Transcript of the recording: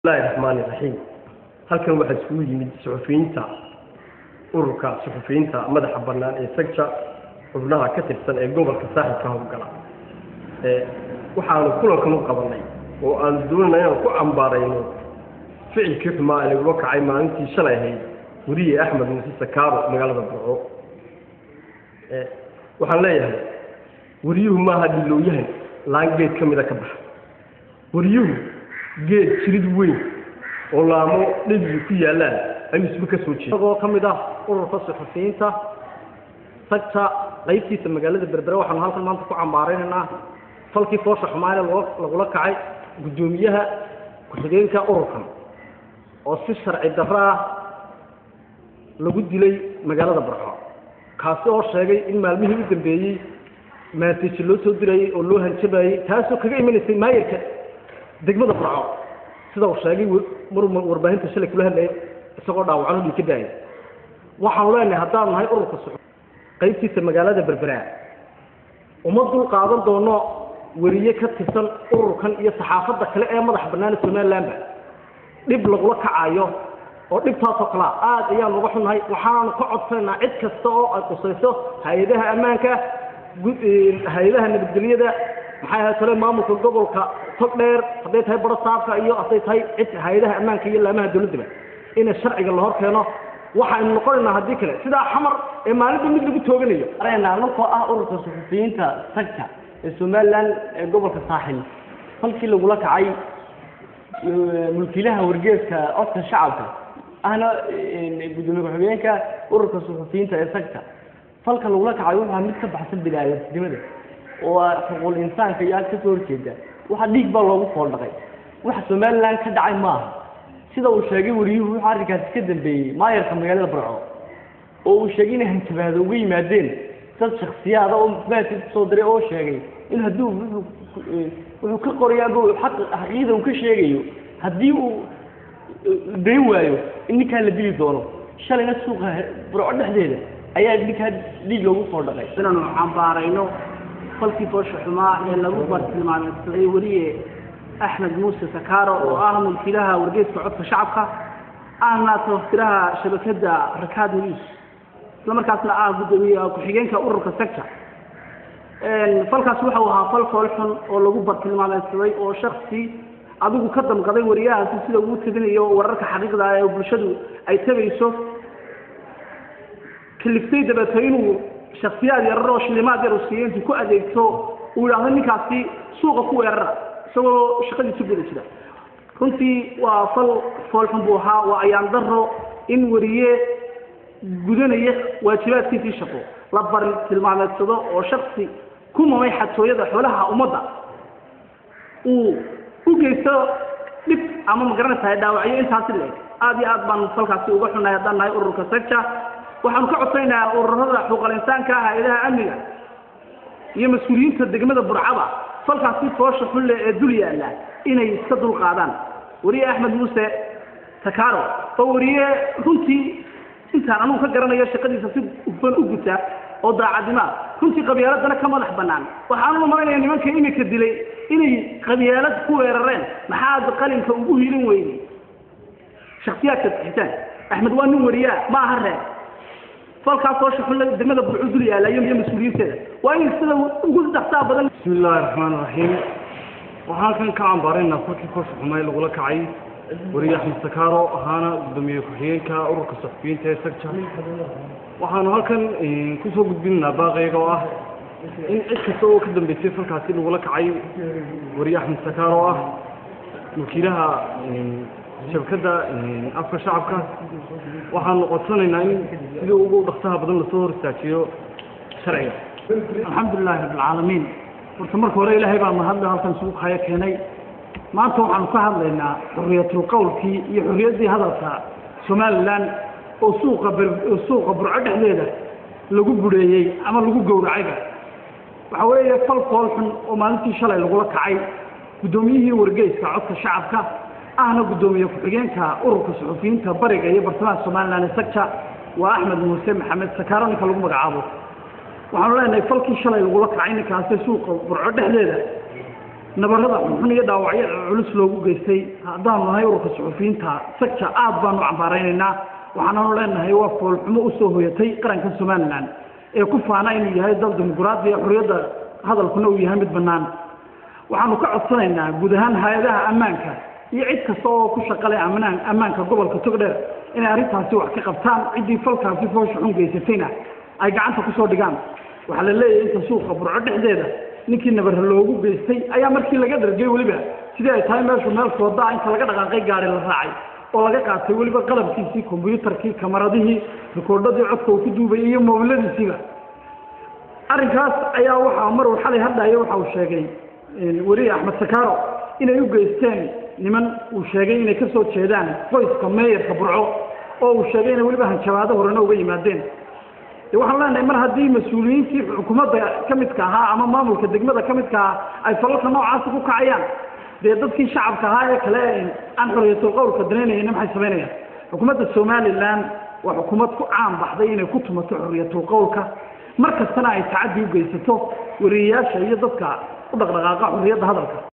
bismillahi raxmaani raxiim halkan waxaa isugu yimid suxufiyiinta ururka suxufiyiinta madaxa bannaan ee sagja xubnaha ka tirsan ee gobolka saaxilka howlgala waxaanu kulankan u qabanay oo aan doonayna inaan ku cambaarayno ficilkii xumaa ee lagula kacay maalintii shalay ahayd weriye axmed muuse sakaaro magaalada burco waxaan leeyahay weriyuhu maaha dhilowyahan laan geed ka mida ka baxa weriyuhu geed jirid weyn oo laamo dhebigi ku yaallaan ayuu isba ka soo jeeda isagoo ka mid ah ururka suxufiyiinta sagta qaybtiisa magaalada berbere waxaanu halkan maanta ku cambaaraynaynaa falkii foosha xumaane lagula kacay guddoomiyaha ku-xigeenka ururkan oo si sharci darro ah lagu dilay magaalada barxo kaasi oo sheegay in maalmihii u dambeeyey maanteji loo soo dirayey oo loo hanjabayey taasoo kaga imanaysay maayarka degmada burco sida uu sheegay mar warbaahinta shalay kula hadlayay isagoo dhaawacano dhii ka daayay waxaanu leenahay haddaanu nahay ururka su qaybtiisa magaalada berberaa uma dul qaadan doono weriye ka tirsan ururkan iyo saxaafadda kale ee madaxa bannaana somalilandba dhib lagula kacayo oo dhibtaasoo kalea aad ayaanu uga xunnahay waxaanu ka codsanaynaa cid kasta oo ay qusayso hay-adaha ammaanka hay-adaha nabadgelyada maxay ahay tale maamulka gobolka tog dheer hadday tahay baro saabka iyo hadday tahay cid hay-adaha ammaanka iyo laamaha dawladdaba ina sharciga la hor keeno waxaynu noqonaynaa haddii kale sidaa xamar ee maalinba mid lagu tooganayo arena ninkoo ah ururka suxufiyiinta sagta ee somaliland ee gobolka saaxil falkii lagula kacay mulkiilaha wargeeska codka shacabka ahna gudoomiye ku-xigeenka ururka suxufiyiinta ee sagta falka lagula kacay wuxua mid ka baxsan bini-aadamnimada oo xuquuqul insaanka iyo aad ka soo horjeeda waxa dhiig baa loogu fooldhaqay waxa somaliland ka dhacay maaha sida uu sheegay wariyuhu wuxuu arrinkaasi ka dambeeyey maayarka magaalada barco oo uu sheegay inay hanjabaado uga yimaadeen dad shaksiyaada oo maati kusoo diray oo sheegay in hadduu wuxuu ka qorayo aba xaqiiqda uu ka sheegayo haddii uu dayn waayo in ninkaa la dili doono shalayna suuqa burco dhexdeeda ayaa ninkaa dhiig loogu soo dhaqay inaanu cambaarayno falkii foosha xumaa ee lagu bartilmaameysaday weliye axmed muuse sakaaro oo ah mulkiilaha wargeeska codka shacabka ahna tabaftiraha shabakada rakaad news isla markaasna ah guddoomiye ku-xigeenka ururka sector falkaas waxau ahaa fal fool xun oo lagu bartilmaameysaday oo shaksi adigu ka damqaday wariyahaasi sida uu tabinayo wararka xaqiiqda ee bulshadu ay tabayso kaliftay dabeeto inuu shaksiyaad yarar oo shilimaad yar uu siiyo intuu ku adeegto uu yidhaahdo ninkaasi suuqa ku weerara isagoo shaqadiisa guda jira runtii waa fal foolxun buu ahaa waa ayaan daro in weriye gudanaya waajibaadkiisii shaqo la bari tilmaameedsado oo shaksi ku mamay xatooyada xoolaha ummadda uu u geysto dhib ama magaranaysahay dhaawacyo intaasi leeg aad iyo aad baan falkaasi uga xunnahay haddaan nahay ururka secta waxaanu ka codsanaynaa ururada xuquuqal insaanka hay-adaha amniga iyo mas-uuliyiinta degmada burcaba falkaasi foosha xulle ee dul yaalla inay iska dul qaadaan weriye axmed muuse takaro oo weriye runtii intaan anugu ka garanayo shaqadiisa si hufan u guta oo daacadnima runtii qabyaaladana ka madax bannaan waxaanuna maranaya nimanka imika dilay inay qabyaalad ku weerareen maxaad qalinka ugu hiilin weyday shaksiyaadka xitaan axmed waa nin weriyaa ma aha reer falkaas oo shuxulle degmada burcu dul yaalayo iyo mas-uuliyiinteeda waa in sida ugu saxsaa badan bismi illaahi raxmaan raxiim waxaan kan ka cambaaraynaa falkii foosha xumay lagula kacay weriye axmed sakaaro ahaana guddoomiye ku-xigeenka ururka suxufiyiinta ee sagja waxaanu halkan kusoo gudbinaynaa baaqayga oo ah in cid kasta oo ka dambeysay falkaasi lagula kacay weriye axmed sakaaro oo ah wakiilaha shabakadda afka shacabka waxaanu codsanaynaa in sidii ugu dhaksaha badan lasoo hor istaajiyo sharciga alxamdulilahi rabbilcaalamiin horta marka hore ilaahay baa mahadle halkan suuq haya keenay maanta waxaanu ka hadlaynaa xuriyatul qowlkii iyo xuriyaddii hadalka somaliland oo suuqa suuqa burco dhexdeeda lagu bureeyey ama lagu gowracayba waxa weeye fal fool xun oo maalintii shalay lagula kacay guddoomiyihii wargeyska codka shacabka ahna guddoomiye ku-xigeenka ururka suxufiyiinta bariga iyo bartamaha somaliland ee sagja waa axmed muuse maxamed sakaaro ninka lagu magacaabo waxaanu leenahay falkii shalay lagula kacay ninkaasi suuqa burco dhexdeeda nabarada xunxun iyo dhaawacyo culus loogu geystay haddaanu nahay ururka suxufiyiinta sagja aad baanu cambaaraynaynaa waxaananu leenahay waa foolxumo usoo hoyatay qaranka somalilan ee ku faana inuu yahay dal dimuquraadiya xorriyadda hadalkuna uu yahay mid bannaan waxaanu ka codsanaynaa guud ahaan hay-adaha ammaanka iyo cid kasta oo ku shaqale amnaan ammaanka gobolka togdheer inay arrintaasi wax ka qabtaan ciddii falkaasi foosha xun geysatayna ay gacanta kusoo dhigaan waxaa la leeyahay inta suuqa burco dhexdeeda ninkii nabarra loogu geystay ayaa markii laga dhargay weliba sidii ay tahay meeshu meel foodaa inta laga dhaqaaqay gaari la raacay oo laga qaatay weliba qalabkiisii kombyuutarkii kamaradihii rikoordhadii codka uu ku duubayay iyo moobiladiisiiba arrinkaas ayaa waxaa maruu xalay hadhaya waxa uu sheegay weriye axmed sakaaro inay u geysteen niman uu sheegay inay ka soo jeedaan qoyska meeyarka burco oo uu sheegay inay weliba hanjabaado horena uga yimaadeen de waxaan leenahay mar haddii mas-uuliyiintii xukuumadda ka midka ahaa ama maamulka degmada ka midka ahaa ay falalka noocaasi ku kacayaan dee dadkii shacabka ahaa ee kale aan xoriyatul qowlka danaynayana maxay samaynayaan xukuumadda somalilan waa xukuumad ku caan baxday inay ku tumato xoriyatul qowlka mar kastana ay tacaddi u geysato wariyeyaasha iyo dadka u dhaqdhaqaaqa xorriyadda hadalka